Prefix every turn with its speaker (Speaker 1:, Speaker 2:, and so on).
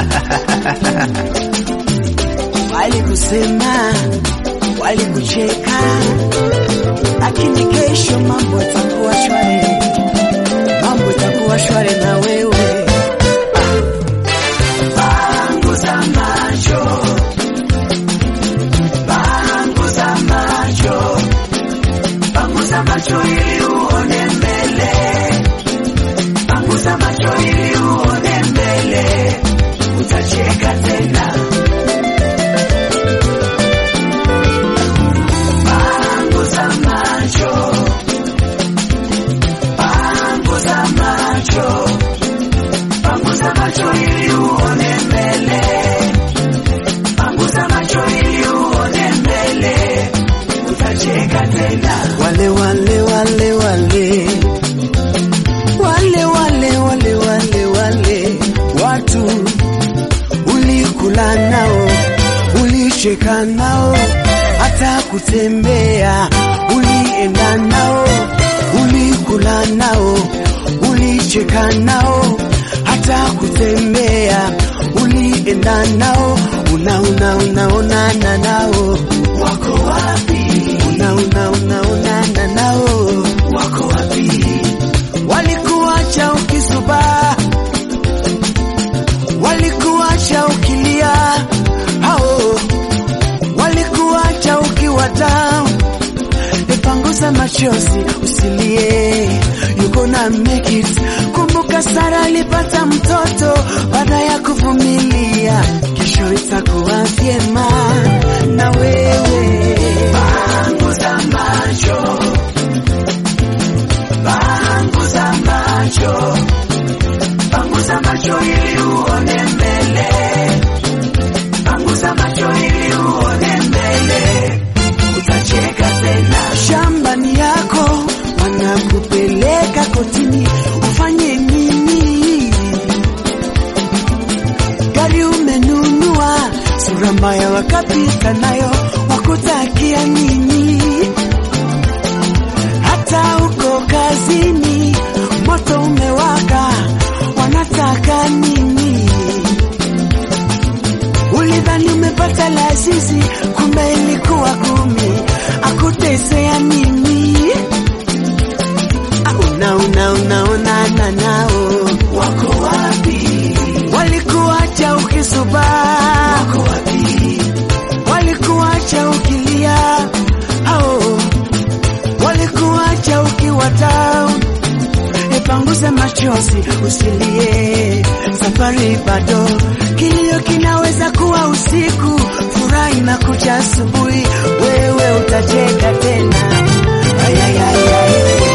Speaker 1: Walikusema, walikucheka, lakini kesho mambo yatakuwa shwari, mambo yatakuwa shwari na wewe. Panguza macho, panguza macho, panguza macho ili uone mbele, panguza macho ili uone mbele, utacheka tena. Panguza macho, panguza macho, panguza macho ili uone mbele, panguza macho ili uone mbele, utacheka tena. Wale wale wale wale wale wale wale wale wale watu ulikula nao, ulicheka nao, hata kutembea ulienda nao, ulikula nao, ulicheka nao, hata kutembea ulienda nao, una una unaonana nao, wako wapi? Una una unaonana nao, wako wapi? Walikuacha ukisubaa walikuacha ukilia, hao walikuacha ukiwa down. Nipanguza machozi usilie, you gonna make it. Kumbuka Sara alipata mtoto baada ya kuvumilia, kesho itakuwa vyema na wewe. Panguza macho, panguza macho Panguza macho ili uone mbele, panguza macho ili uone mbele, utacheka tena. Shambani yako wanakupeleka kotini, ufanye nini? Gari umenunua, sura mbaya wakapita nayo, wakutakia nini? hata uko kazini, moto umewaka, wanataka nini? Ulidhani umepata lazizi, kumbe ilikuwa kumi, akutesea nini? Ah, Una una unaonana nao, wako wapi? Walikuacha ukisubaa, wako wapi? Walikuacha ukilia, hao walikuacha ukiwa down. Nipanguze machozi usilie, safari bado, kilio kinaweza kuwa usiku, furaha inakuja asubuhi, wewe utacheka tena. Ay, ay, ay, ay.